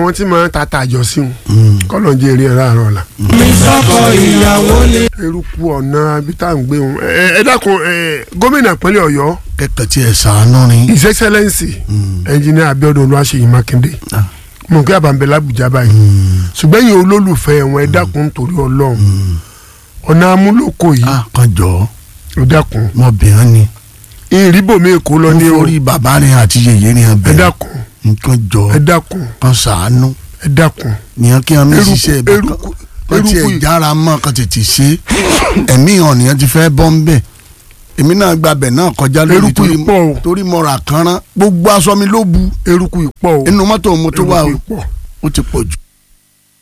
àwọn tí máa ń ta tàjọ sí wọn kọ́lọ̀ ń jẹ́ eré ẹ̀rọ àárọ̀ la. mi sọ́kọ ìyàwó ni. eruku ọ̀nà ibi tá à ń gbé wọn ẹ ẹ dákun ẹ gómìnà ìpínlẹ̀ ọ̀yọ́ kẹkẹ tí ẹ sàánú ni. his excellence engineer abiodun olúwaṣeyì makinde mo kí àbàǹbẹ̀ làbújá báyìí ṣùgbọ́n yìí olólùfẹ́ wọn ẹ dákun nítorí ọlọ́run ọ̀nà amúlòkọ yìí a kan jọ ẹ dákun mọbìnrin ni. ìrìbòmí èkó lọ ó ní o forí bàbá rẹ àti yèyé rẹ ẹ bẹ̀rẹ̀ dákun nǹkan jọ ẹ dákun kan sàánú ẹ dákun nìyẹn kí wọn mi Eruku- ṣiṣẹ́ ibẹ̀ eruku- kan tí ẹ eruku- jára mọ́ kan tètè ṣe ẹ̀mí hàn nìyẹn ti fẹ́ bọ́ ń bẹ̀ èmi náà gbàbẹ̀ náà kọjá lórí Eruku torí yìí pọ̀ o. torí mo rà kánrán gbogbo aṣọ mi ló bu eruku ìpọ̀ o inú mọ́tò mo tó wà o eruku ìpọ̀ ó ti pọ̀ jù.